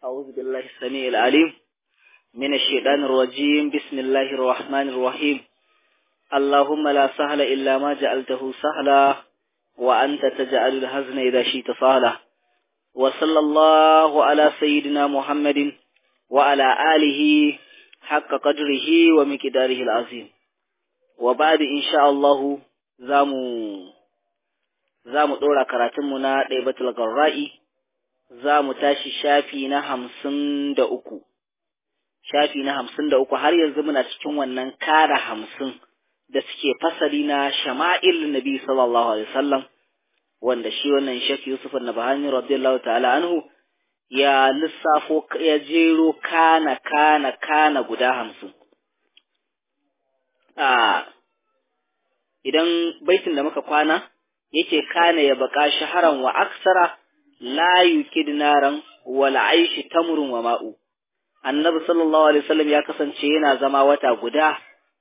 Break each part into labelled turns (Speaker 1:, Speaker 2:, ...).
Speaker 1: أعوذ بالله السميع العليم من الشيطان الرجيم بسم الله الرحمن الرحيم اللهم لا سهل إلا ما جعلته سهلا وأنت تجعل الحزن إذا شئت سهلا وصلى الله على سيدنا محمد وعلى آله حق قدره ومقداره العظيم وبعد إن شاء الله زامو زامو دورا كراتمنا ديبة القرائي za mu tashi shafi na hamsin da uku, shafi na hamsin da uku har yanzu muna cikin wannan kara hamsin da suke fasali na shama'il nabi sallallahu alaihi wasallam wanda shi wannan shek Yusuf na Bahani radiyallahu ta'ala anhu ya lissafo ya jero kana kana kana guda hamsin. A idan baitin da muka kwana yake kana ya baka shaharan wa aksara la yukid naran wal aishi tamrun wa ma'u annabi sallallahu alaihi wasallam ya kasance yana zama wata guda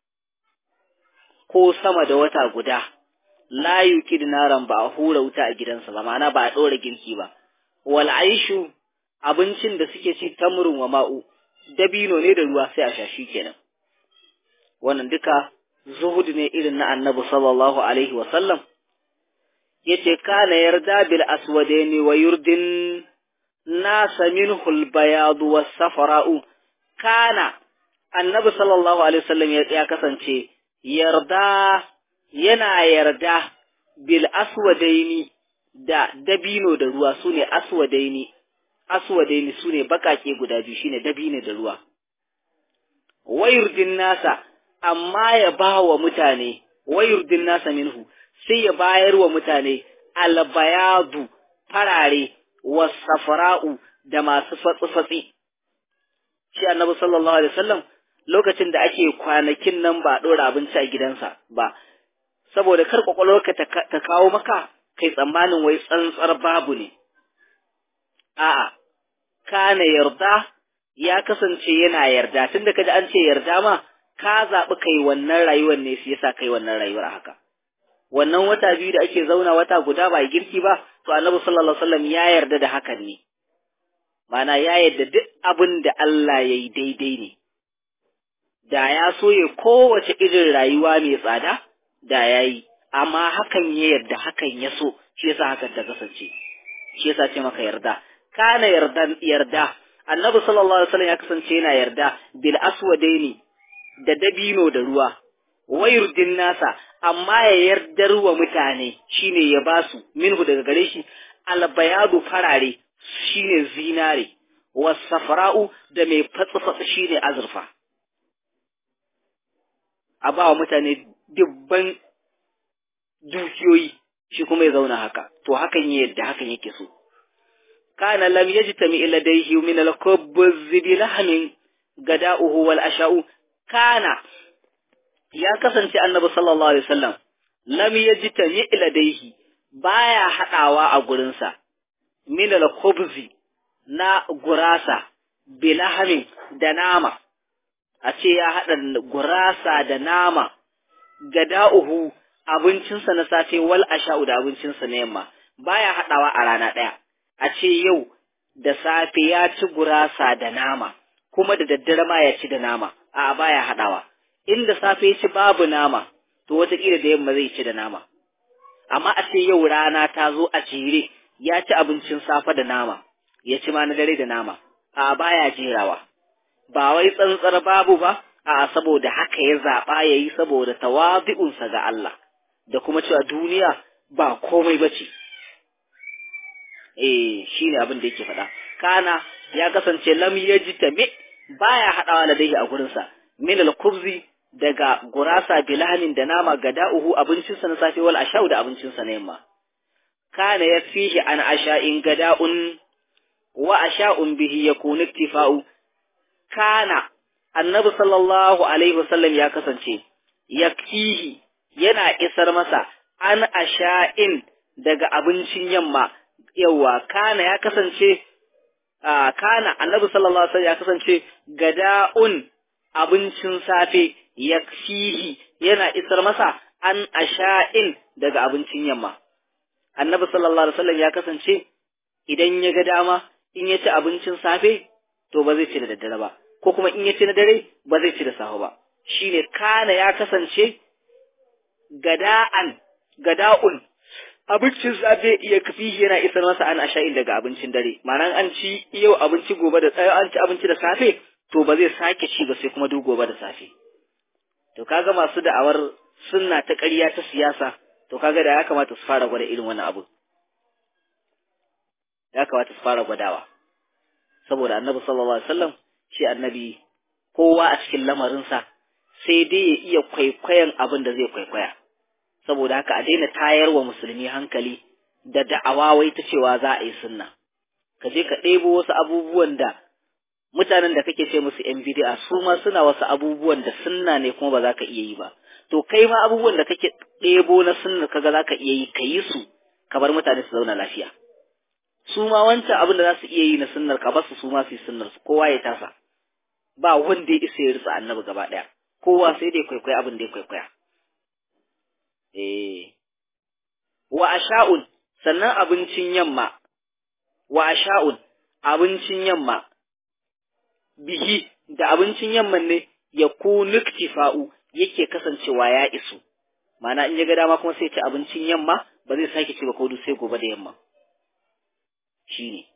Speaker 1: ko sama da wata guda la yukid naran ba a hura wuta a gidansa ba ma'ana ba a ɗora girki ba wal aishu abincin da suke ci tamrun wa ma'u dabino ne da ruwa sai a sha shi kenan wannan duka zuhud ne irin na annabi sallallahu alaihi wasallam yace kana yarda bil aswadaini wa yurdin nasa minhu al bayad was safara'u kana annabi sallallahu alaihi wasallam ya kasance yarda yana yarda bil aswadaini da dabino da ruwa sune aswadaini aswadaini sune bakake guda biyu shine dabino da ruwa wayurdin nasa amma ya ba wa mutane wayurdin nasa minhu sai ya bayar wa mutane albayadu farare wasafara'u da masu fatsi-fatsi. Shi annabi sallallahu Alaihi wasallam lokacin da ake kwanakin nan ba ɗora abinci a gidansa ba, saboda kar ƙwaƙwalwarka ta kawo maka kai tsammanin wai tsantsar babu ne. A'a, kana yarda ya kasance yana yarda, tun da ka ji an ce yarda ma, ka zaɓi kai wannan rayuwar ne shi yasa kai wannan rayuwar haka. wannan wata biyu da ake zauna wata guda ba girki ba to annabi sallallahu alaihi wasallam ya yarda da hakan ne mana ya yarda duk abin da Allah ya yi daidai ne da ya so ya kowace irin rayuwa mai tsada da ya yi amma hakan ya yarda hakan ya so shi yasa hakan ta kasance shi yasa ce maka yarda kana yarda yarda annabi sallallahu alaihi wasallam ya kasance yana yarda bil aswadaini da dabino da ruwa wayurdin nasa amma ya yardar wa mutane shine ya basu minhu daga gare shi albayadu farare shine zinare wasafra'u da mai fatsa shine azurfa a ba wa mutane dubban dukiyoyi shi kuma ya zauna haka to hakan ya yadda hakan yake so kana lam yajtami ila dayhi min al-kubbz bi lahmin gada'uhu wal asha'u kana ya kasance annabi sallallahu alaihi wasallam lam yajtami iladaihi baya hadawa a gurinsa min al-khubzi na gurasa bilahamin da nama a ce ya hada gurasa da nama gada'uhu abincinsa na safe wal asha'u da abincinsa na yamma baya hadawa a rana daya a ce yau da safe ya ci gurasa da nama kuma da daddare ma ya ci da nama a baya hadawa inda safe ya ci babu nama, to wataƙila da yamma zai ci da nama. Amma a ce yau rana ta zo a jere, ya ci abincin safe da nama, ya ci ma na dare da nama, a baya jerawa. Ba wai tsantsar babu ba, a saboda haka ya zaɓa ya yi saboda tawazi'unsa ga Allah, da kuma cewa duniya ba komai ba ce. Eh, shi ne abin da yake faɗa. Kana ya kasance lam yaji me baya haɗawa da dai a gurinsa. Min al-kubzi daga gurasa bilahamin da nama gada'uhu abincinsa na safe wal ashau da abincinsa na yamma kana yafihi an asha'in gada'un wa asha'un bihi yakunu iktifa'u kana annabi sallallahu alaihi wasallam ya kasance yakfihi yana isar masa an asha'in daga abincin yamma yawa kana ya kasance kana annabi sallallahu alaihi wasallam ya kasance gada'un abincin safe yakfihi yana isar masa an asha'in daga abincin yamma annabi sallallahu alaihi wasallam ya kasance idan ya ga dama in ya ci abincin safe to ba zai ci da daddare ba ko kuma in ya ci na dare ba zai ci da safe ba shine kana ya kasance gada'an gada'un abincin safe iya kafi yana isar masa an asha'in daga abincin dare ma'anan an ci yau abinci gobe da tsayo an ci abinci da safe to ba zai sake ci ba sai kuma duk gobe da safe to kaga masu da'awar sunna ta ƙarya ta siyasa to kaga da ya kamata su fara gwada irin wannan abu ya kamata su fara gwadawa saboda annabi sallallahu alaihi wasallam shi annabi kowa a cikin lamarinsa sai dai ya iya kwaikwayon abin da zai kwaikwaya saboda haka a daina tayar wa musulmi hankali da da'awa wai ta cewa za a yi sunna ka je ka ɗebo wasu abubuwan da mutanen da kake ce musu yan bid'a su ma suna wasu abubuwan da sunna ne kuma ba za ka iya yi ba to kai ma abubuwan da kake ɗebo na sunna kaga za ka iya yi ka yi su ka bar mutane su zauna lafiya su ma wancan abin da za su iya yi na sunnar ka basu su ma su yi sunnar su kowa ya tasa ba wanda ya isa ya rutsa annabi gaba ɗaya kowa sai dai kwaikwaya abin da ya kwaikwaya eh wa asha'un sannan abincin yamma wa asha'un abincin yamma bihi da abincin yamman ne ya ku nuktifa'u yake kasancewa ya isu mana in ya ga dama kuma sai ci abincin yamma ba zai sake ci ba ko sai gobe da yamma shine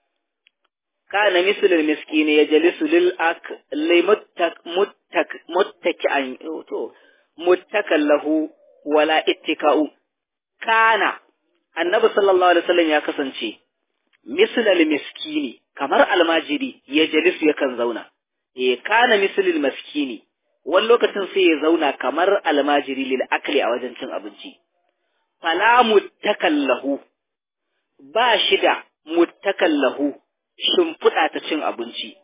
Speaker 1: kana mislul miskini ya jalisu lil ak limuttak muttak muttaki an to muttakan lahu wala ittika'u kana annabi sallallahu alaihi wasallam ya kasance mislul miskini kamar almajiri ya jalisu yakan zauna eh kana mislul miskini wani lokacin sai ya zauna kamar almajiri lil akli a wajen cin abinci fala muttakan lahu ba shi da muttakan lahu shimfiɗa ta cin abinci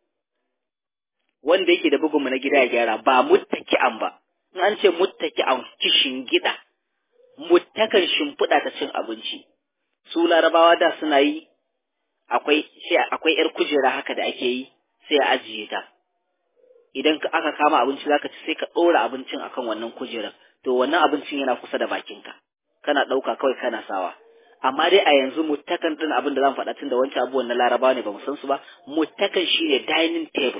Speaker 1: wanda yake da bugunmu na gida ya gyara ba muttaki'an ba in an ce muttaki'an kishin gida muttakan shimfiɗa ta cin abinci su larabawa da suna yi akwai akwai yar kujera haka da ake yi sai a ajiye ta idan aka kama abinci zaka ci sai ka ɗora abincin akan wannan kujerar to wannan abincin yana kusa da bakinka kana ɗauka kawai kana sawa amma dai a yanzu muttakan din abin da zan faɗa tun da wancan abubuwan na larabawa ne ba mu san su ba muttakan shine dining table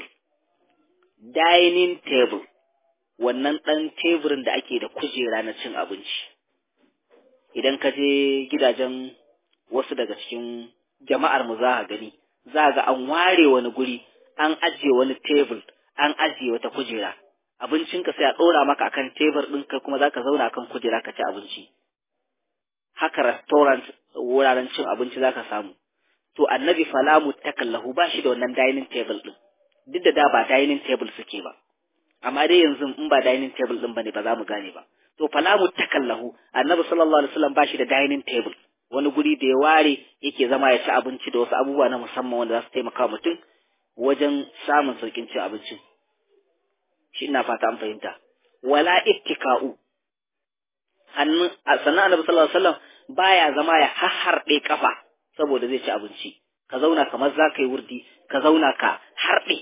Speaker 1: dining table wannan ɗan teburin da ake da kujera na cin abinci idan ka je gidajen wasu daga cikin jama'ar mu za a gani za ga an ware wani guri an ajiye wani tebur an ajiye wata kujera abincinka sai a ɗora maka akan tebur ɗin kai kuma za ka zauna akan kujera ka ci abinci haka restaurant wuraren cin abinci zaka samu to annabi falamu takallahu ba shi da wannan dining table din duk da da ba dining table suke ba amma dai yanzu in ba dining table din bane ba za mu gane ba to falamu takallahu annabi sallallahu alaihi wasallam ba shi da dining table wani guri da ya ware yake zama ya ci abinci da wasu abubuwa na musamman wanda za su taimaka mutum wajen samun saukin cin abincin shi ina fata an fahimta wala ittika'u hannun sannan annabi sallallahu alaihi wasallam baya zama ya harɗe kafa saboda zai ci abinci ka zauna kamar za ka yi wurdi ka zauna ka harɗe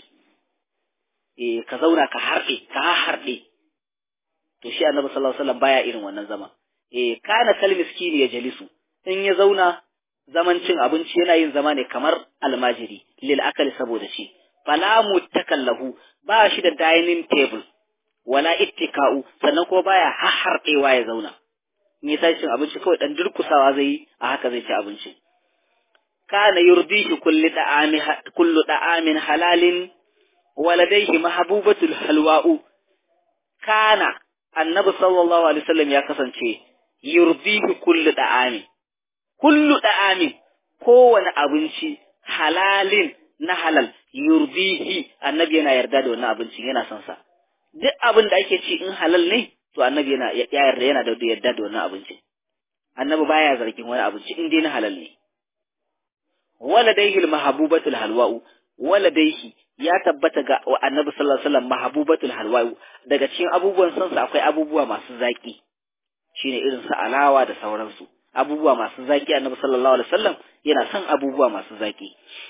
Speaker 1: eh ka zauna ka harɗe ka harɗe to shi annabi sallallahu alaihi wasallam baya irin wannan zama eh kana kal miskini ya jalisu in ya zauna zaman cin abinci yana yin zama ne kamar almajiri lil akali saboda shi fala mutakallahu ba shi da dining table wala ittika'u sannan ko baya harɗewa ya zauna in ya tashi cin abinci kawai dan durkusawa zai yi a haka zai ci abinci kana yurdihi kullu da'ami kullu da'amin halalin waladaihi mahbubatul halwa'u kana annabi sallallahu alaihi wasallam ya kasance yurdihi kullu da'ami kullu da'amin kowane abinci halalin na halal yurdihi annabi yana yarda da wannan abincin yana son sa duk abin da ake ci in halal ne to annabi yana ya yarda yana da yarda da wannan abincin annabi baya zargin wani abinci in dai na halal ne waladaihi almahbubatul halwa'u waladaihi ya tabbata ga annabi sallallahu alaihi wasallam mahbubatul halwa'u daga cikin abubuwan son sa akwai abubuwa masu zaki shine irin su alawa da sauransu abubuwa masu zaki annabi sallallahu alaihi wasallam yana son abubuwa masu zaki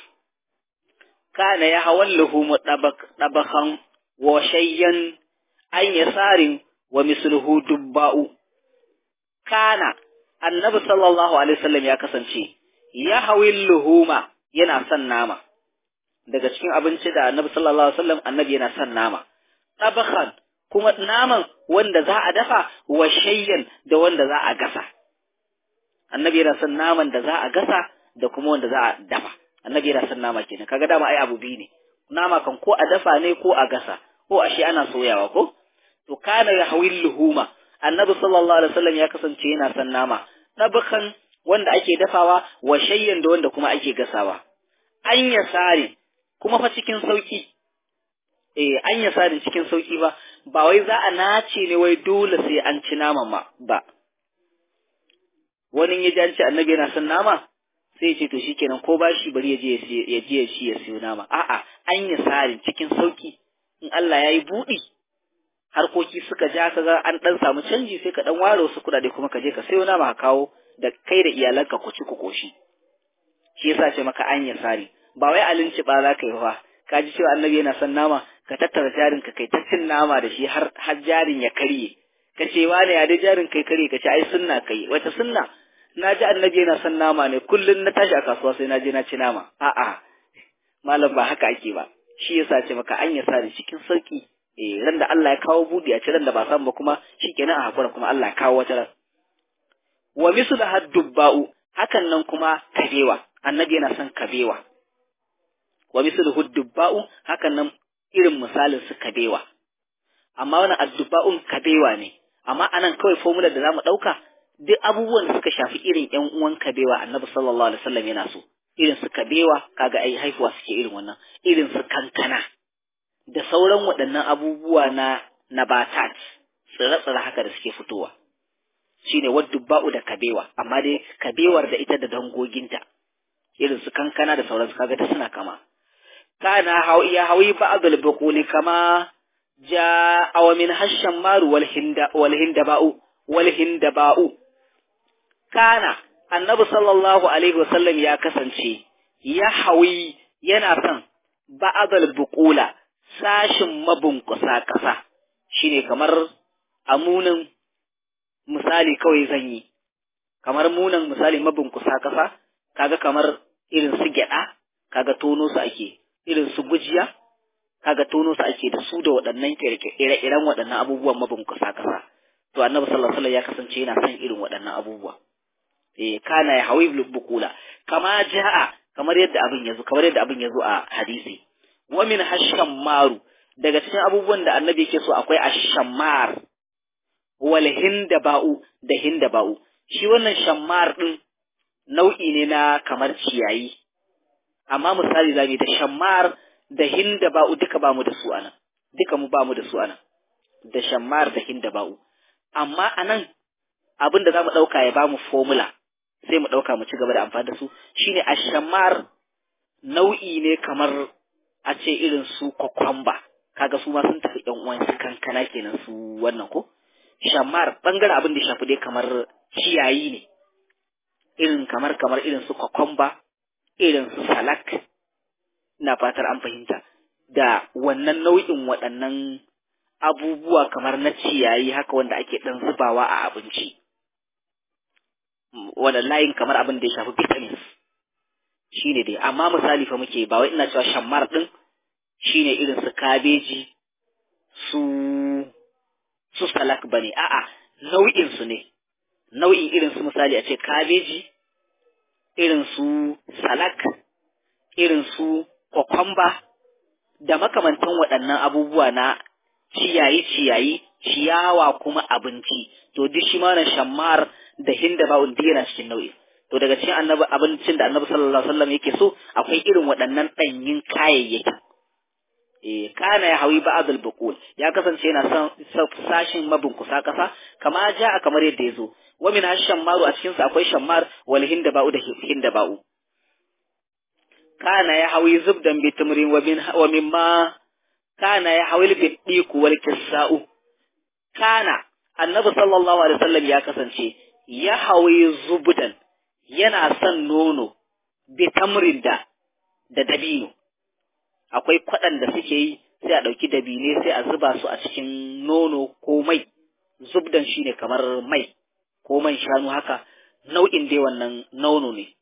Speaker 1: kana ya hawallahu mutabak tabakan wa shayyan an yasarin wa misluhu dubba'u kana annabi sallallahu alaihi wasallam ya kasance ya hawil luhuma yana son nama daga cikin abinci da annabi sallallahu alaihi wasallam annabi yana son nama tabakhan kuma naman wanda za a dafa wa shayyan da wanda za a gasa annabi yana son naman da za a gasa da kuma wanda za a dafa annabi yana son nama kenan kaga dama ai abu biyu ne nama kan ko a dafa ne ko a gasa ko a shi ana soyawa ko to kana ya hawil luhuma annabi sallallahu alaihi wasallam ya kasance yana son nama tabakhan wanda ake dafawa wa shayyan da wanda kuma ake gasawa an ya sare kuma fa cikin sauki eh an ya sare cikin sauki ba ba wai za a nace ne wai dole sai an ci naman ma ba wani ya ji an ce annabi yana son nama sai ya ce to shikenan ko ba shi bari ya je ya je shi ya siyo nama a'a an ya sare cikin sauki in Allah ya yi buɗi harkoki suka ja ka ga an ɗan samu canji sai ka ɗan ware wasu kuɗaɗe kuma ka je ka sayo nama ka kawo da kai da iyalanka ku ci ku koshi shi yasa ce maka an ya sare ba wai alinci ba za ka yi ba ka ji cewa annabi yana son nama ka tattara jarin ka kai ta cin nama da shi har har jarin ya karye ka ce wane ya dai jarin kai karye ka ce ai sunna kai wata sunna na ji annabi yana son nama ne kullum na tashi a kasuwa sai na je na ci nama a'a malam ba haka ake ba shi yasa ce maka an ya sare cikin sauki eh ran da Allah ya kawo budi a ci ran da ba san ba kuma shikenan a hakura kuma Allah ya kawo wata ran wa mislu haddubba'u hakan nan kuma kabewa annabi yana son kabewa wa mislu haddubba'u hakan nan irin misalin su kabewa amma wannan addubba'un kabewa ne amma anan kawai formula da zamu dauka duk abubuwan da suka shafi irin ƴan uwan kabewa annabi sallallahu alaihi wasallam yana so irin su kabewa kaga ai haifuwa suke irin wannan irin su kankana da sauran waɗannan abubuwa na nabatat tsire-tsire haka da suke fitowa shine waddubba'u da kabewa amma dai kabewar da ita da dangoginta irin su kankana da sauransu kaga ta suna kama kana ya hawi ba'dul buquli kama ja'a wa min hasham maru wal hinda wal hindaba'u wal hindaba'u kana annabi sallallahu alaihi wasallam ya kasance ya hawi yana son ba'dul buqula sashin mabunkusa kasa shine kamar amunin misali kawai zan yi kamar munan misali mabunkusa kasa kaga kamar irin su gyada kaga tono su ake irin su gujiya kaga tono su ake da su da waɗannan ire-iren waɗannan abubuwan mabunkusa kasa to annabi sallallahu alaihi wasallam ya kasance yana son irin waɗannan abubuwa eh kana ya hawi bukula kama jaa kamar yadda abin yazo kamar yadda abin yazo a hadisi wa min hashammaru daga cikin abubuwan da annabi yake so akwai ashammar wal hindaba'u da hindaba'u shi wannan shammar din nau'i ne na kamar ciyayi amma misali zamu da shammar da hindaba'u duka bamu da su anan duka mu bamu da su anan da shammar da hindaba'u amma anan abin da zamu dauka ya bamu formula sai mu dauka mu ci gaba da amfani da su shine ashammar nau'i ne kamar a ce irin su kokomba kaga su ma sun tafi ɗan uwan su kankana kenan su wannan ko shamar bangaren abin da ya shafi dai kamar ciyayi ne irin kamar kamar irin su kokomba irin su salak ina fatar an fahimta da wannan nau'in waɗannan abubuwa kamar na ciyayi haka wanda ake ɗan zubawa a abinci wannan layin kamar abin da ya shafi vitamins shine dai amma misali fa muke ba wai ina cewa shammar din shine irin su kabeji su su salak bane a'a nau'in su ne nau'in irin su misali a ce kabeji irin su salak irin su kokomba da makamantan waɗannan abubuwa na ciyayi ciyayi ciyawa kuma abinci to duk shi ma na shammar da hinda ba'un duk yana cikin nau'i to daga cikin annabi abincin da annabi sallallahu alaihi wasallam yake so akwai irin waɗannan ɗanyin kayayyaki eh kana ya hawi ba'dul buqul ya kasance yana son sashin mabunkusa kasa kama ja'a kamar yadda yazo wa min hashammaru a cikin sa akwai shammar wal hinda ba'u da hinda ba'u kana ya hawi zubdan bi tamrin wa min wa mimma kana ya hawi bi diku wal kisa'u kana annabi sallallahu alaihi wasallam ya kasance ya hawi zubdan yana son nono bi tamrin da da dabino akwai kwaɗan da suke yi sai a ɗauki dabine sai a zuba su a cikin nono ko mai zubdan shine kamar mai ko man shanu haka nau'in dai wannan nono ne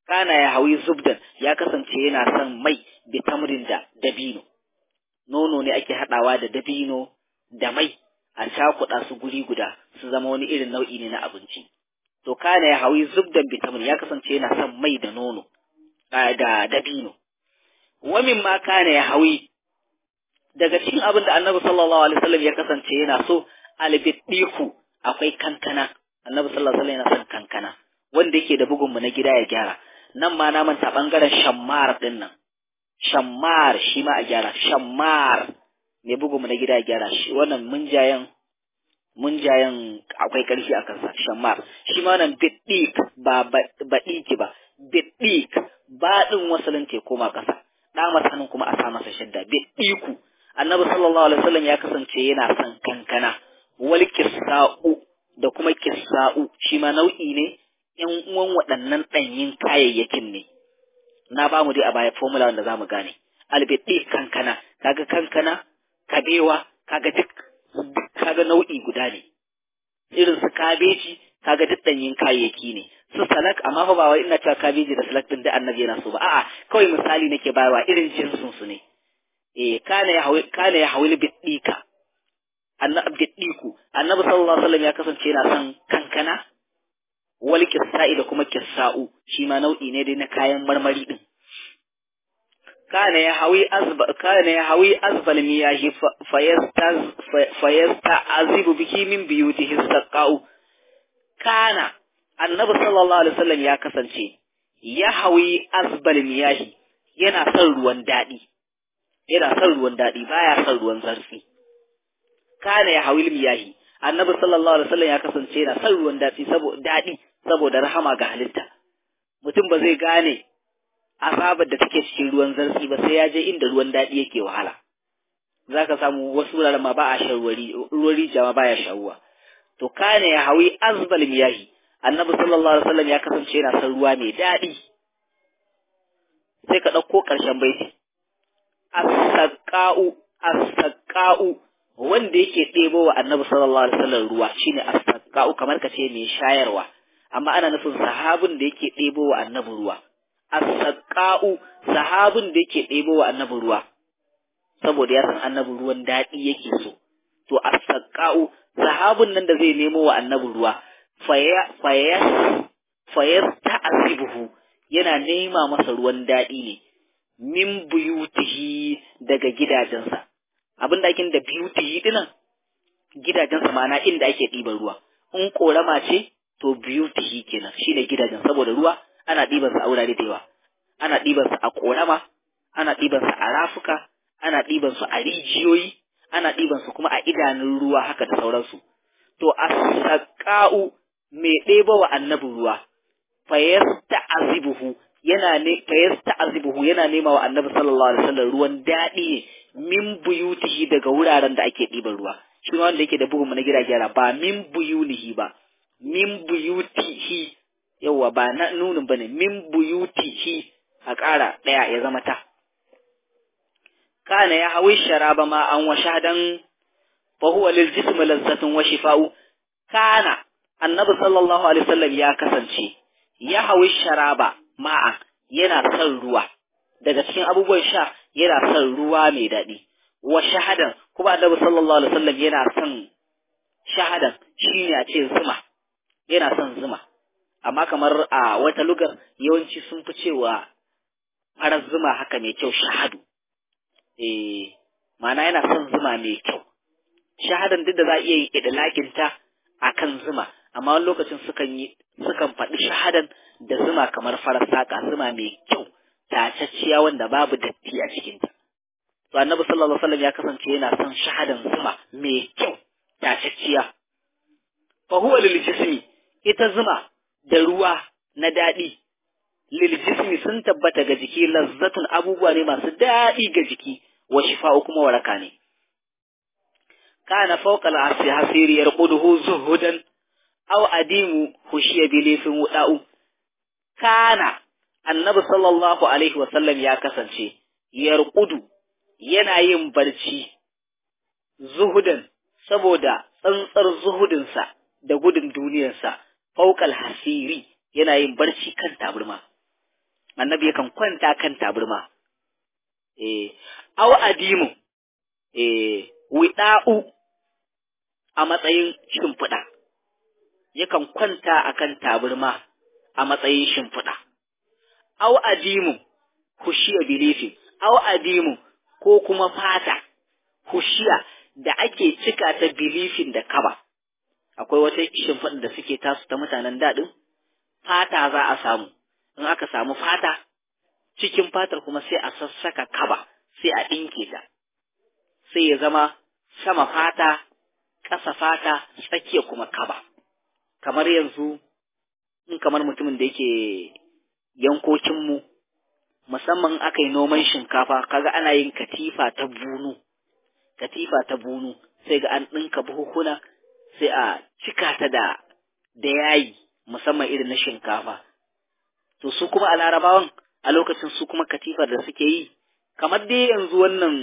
Speaker 1: kana ya hawi zubdan ya kasance yana son mai bi tamrin da dabino nono ne ake haɗawa da dabino da mai a cakuɗa su guri guda su zama wani irin nau'i ne na abinci to kana ya hawi zubdan bi tamrin ya kasance yana son mai da nono da dabino wa ma kana ya hawi daga cikin abin da annabi sallallahu alaihi wasallam ya kasance yana so albiddiku akwai kankana annabi sallallahu alaihi wasallam yana son kankana wanda yake da bugun mu na gida ya gyara nan ma na manta bangaren shammar din nan shammar shi ma a gyara shammar ne bugun mu na gida ya gyara shi wannan munjayen munjayen akwai karfi a kansa shammar shi ma wannan biddik ba baɗiki ba biddik ba din wasalin te koma ƙasa ɗa hannun kuma a sa masa shadda biddiku annabi sallallahu alaihi wasallam ya kasance yana son kankana wal kisa'u da kuma kisa'u shi ma nau'i ne ƴan uwan waɗannan ɗanyin kayayyakin ne na ba mu dai a baya formula wanda zamu gane albiddi kankana kaga kankana kabewa kaga duk kaga nau'i guda ne irin su kabeji kaga duk ɗanyin kayayyaki ne su salak amma fa ba wai ina cewa kabeji da salak din da annabi yana so ba a'a kawai misali nake bayarwa irin jinsin su ne eh kana ya hawi kana ya hawi biddika annabi biddiku annabi sallallahu alaihi wasallam ya kasance yana son kankana wal kissa'i da kuma kissa'u shi ma nau'i ne dai na kayan marmari din kana ya hawi azba kana ya hawi azbal miyahi fayastaz fayasta'azibu biki min biyutihi saqau kana annabi sallallahu alaihi wasallam ya kasance ya hawi azbal miyahi yana son ruwan daɗi yana son ruwan daɗi baya son ruwan zarfi kana ya hawil miyahi annabi sallallahu alaihi wasallam ya kasance yana son ruwan daɗi saboda daɗi saboda rahama ga halitta mutum ba zai gane azabar da take cikin ruwan zarfi ba sai ya je inda ruwan daɗi yake wahala zaka samu wasu wuraren ma ba a shan ruwan rijiya ma baya shawuwa to kana ya hawi azbal miyahi annabi sallallahu alaihi wasallam ya kasance yana son ruwa mai daɗi sai ka ɗauko ƙarshen baiti as-saqa'u as-saqa'u wanda yake ɗebo wa annabi sallallahu alaihi wasallam ruwa shine as-saqa'u kamar ka ce mai shayarwa amma ana nufin sahabin da yake ɗebo wa annabi ruwa as-saqa'u sahabin da yake ɗebo wa annabi ruwa saboda ya san annabi ruwan daɗi yake so to as-saqa'u sahabin nan da zai nemo wa annabi ruwa faya faya fayar ta'azibuhu yana nema masa ruwan daɗi ne min buyutihi daga gidajensa abin da ake da buyutihi dinan gidajensa ma'ana inda ake ɗiban ruwa in korama ce to buyutihi kenan shine gidajen saboda ruwa ana ɗiban sa a wurare da yawa ana ɗiban sa a korama ana ɗiban sa a rafuka ana ɗiban su a rijiyoyi ana ɗiban su kuma a idanun ruwa haka da sauransu to as-saqa'u mai ɗeba wa annabi ruwa fayasta'azibuhu yana ne fayasta'azibuhu yana nema wa annabi sallallahu alaihi wasallam ruwan daɗi min buyutihi daga wuraren da ake ɗiban ruwa shi wanda yake da bugun na gida gyara ba min buyunihi ba min buyutihi yawa ba na nunin bane min buyutihi a ƙara ɗaya ya zama ta kana ya hawi sharaba ma an washadan fa huwa lil jism lazzatun wa shifa'u kana annabi sallallahu alaihi wasallam ya kasance ya hawi sharaba ma'a yana son ruwa daga cikin abubuwan sha yana son ruwa mai daɗi wa shahadan kuma annabi sallallahu alaihi wasallam yana son shahadan shine a ce zuma yana son zuma amma kamar a wata lugar yawanci sun fi cewa farar zuma haka mai kyau shahadu eh ma'ana yana son zuma mai kyau shahadan duk da za a iya yi idlakinta akan zuma amma wani lokacin sukan yi sukan faɗi shahadan da zuma kamar farar saƙa zuma mai kyau tacacciya wanda babu datti a cikinta to annabi sallallahu alaihi wasallam ya kasance yana son shahadan zuma mai kyau tacacciya fa huwa lil jismi ita zuma da ruwa na daɗi lil jismi sun tabbata ga jiki lazzatun abubuwa ne masu daɗi ga jiki wa shifa'u kuma waraka ne kana fawqa al-asri hasiri yarquduhu zuhudan aw adimu hushiya bilifin wuda'u kana annabi sallallahu alaihi wa sallam ya kasance yarqudu yana yin barci zuhudan saboda tsantsar zuhudinsa da gudun duniyarsa fawqa al-hasiri yana yin barci kan taburma annabi yakan kwanta kan taburma eh aw adimu eh wida'u a matsayin shimfiɗa yakan kwanta akan taburma a matsayin shimfiɗa aw adimu hushiya bilifin aw adimu ko kuma fata hushiya da ake cika ta bilifin da kaba akwai wata shimfiɗa da suke tasu ta mutanen daɗin fata za a samu in aka samu fata cikin fatar kuma sai a sassaka kaba sai a ɗinke ta sai ya zama sama fata ƙasa fata tsakiya kuma kaba kamar yanzu in kamar mutumin da yake yankokinmu musamman aka yi noman shinkafa kaga ana yin katifa ta bunu katifa ta bunu sai ga an ɗinka buhukuna sai a cika ta da da yayi musamman irin na shinkafa to su kuma a larabawan a lokacin su kuma katifar da suke yi kamar dai yanzu wannan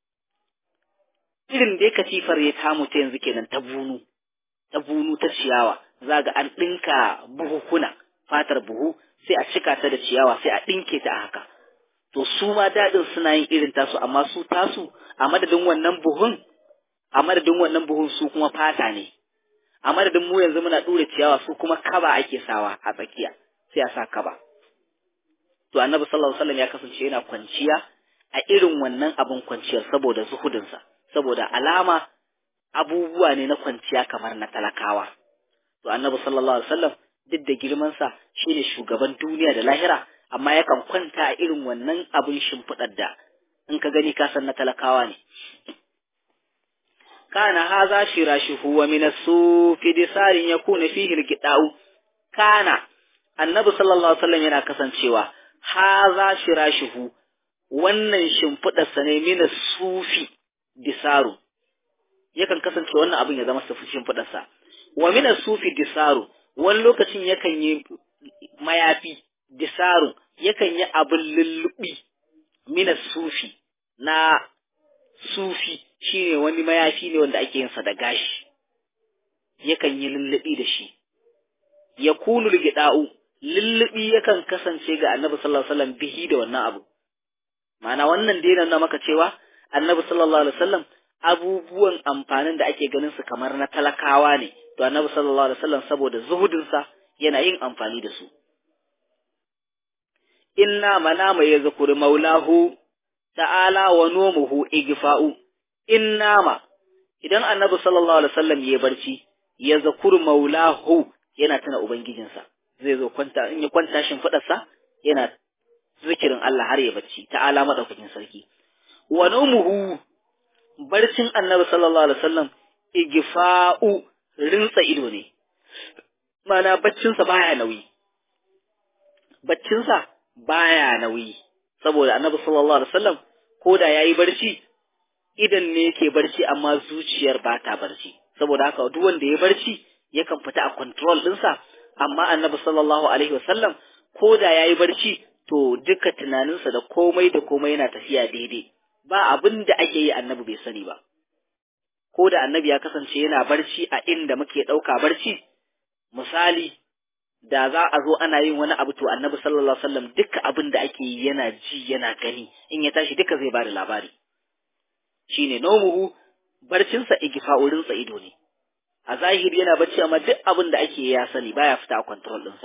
Speaker 1: irin dai katifar ya tamu ta yanzu kenan ta bunu ta bunu ta ciyawa za ga an ɗinka buhukuna fatar buhu sai a cika ta da ciyawa sai a ɗinke ta a haka to su ma daɗin suna yin irin tasu amma su tasu a madadin wannan buhun a madadin wannan buhun su kuma fata ne a madadin mu yanzu muna ɗure ciyawa su kuma kaba ake sawa a tsakiya sai a sa kaba to annabi sallallahu alaihi wasallam ya kasance yana kwanciya a irin wannan abin kwanciyar saboda zuhudinsa saboda alama abubuwa ne na kwanciya kamar na talakawa to annabi sallallahu alaihi wasallam duk da girmansa shine shugaban duniya da lahira amma yakan kwanta a irin wannan abin shimfiɗar da in ka gani ka san na talakawa ne kana haza shirashuhu wa min as-sufi disarin yakuna fihi al-qida'u kana annabi sallallahu alaihi wasallam yana kasancewa haza shirashuhu wannan shimfiɗar sa ne min sufi disaru yakan kasance wannan abin ya zama sufi shimfiɗar sa wa min sufi disaru wani lokacin yakan yi mayafi disaru yakan yi abin lullubi min sufi na sufi shine wani mayafi ne wanda ake yin sa da gashi yakan yi lullubi da shi yakunu ligida'u lullubi yakan kasance ga annabi sallallahu alaihi wasallam bihi da wannan abu ma'ana wannan dai na maka cewa annabi sallallahu alaihi wasallam abubuwan amfanin da ake ganin su kamar na talakawa ne to annabi sallallahu alaihi wasallam saboda zuhudin sa yana yin amfani da su inna manama ya zakuri maulahu ta'ala wa nomuhu igfa'u inna ma idan annabi sallallahu alaihi wasallam ya barci ya zakuri maulahu yana tuna ubangijinsa zai zo kwanta in ya kwanta shin sa yana zikirin Allah har ya bacci ta'ala madaukakin sarki wa nomuhu barcin annabi sallallahu alaihi wasallam igfa'u rinsa ido ne mana baccinsa baya nauyi baccinsa baya nauyi saboda annabi sallallahu alaihi wasallam ko da yayi barci idan ne yake barci amma zuciyar ba ta barci saboda haka duk wanda ya barci yakan fita a control ɗinsa amma annabi sallallahu alaihi wasallam ko da yayi barci to duka tunaninsa da komai da komai yana tafiya daidai ba abin da ake yi annabi bai sani ba ko da annabi ya kasance yana barci a inda muke ɗauka barci misali da za a zo ana yin wani abu to annabi sallallahu alaihi wasallam duka abin da ake yi yana ji yana gani in ya tashi duka zai bada labari shine nomuhu barcinsa igfa'urinsa ido ne a zahiri yana bacci amma duk abin da ake ya sani baya fita a control ɗinsa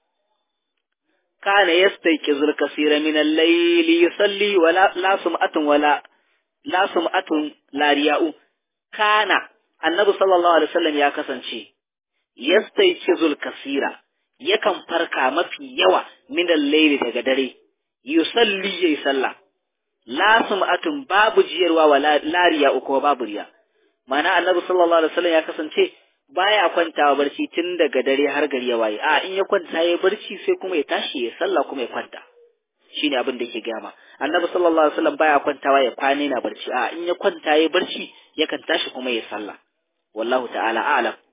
Speaker 1: kana yastayqizul kaseera min al-layli yusalli wala la sum'atun wala la sum'atun la riya'u kana annabi sallallahu alaihi wasallam ya kasance yastayqizul kaseera yakan farka mafi yawa min al-layli daga dare yusalli yayi sallah la sum'atun babu jiyarwa wala la riya'u ko babu riya mana annabi sallallahu alaihi wasallam ya kasance baya kwantawa barci tun daga dare har gari ya waye a in ya kwanta ya barci sai kuma ya tashi ya sallah kuma ya kwanta shine abin da yake gama annabi sallallahu alaihi wasallam baya kwantawa ya kwane na barci a in ya kwanta ya barci yakan tashi kuma ya sallah wallahu ta'ala a'lam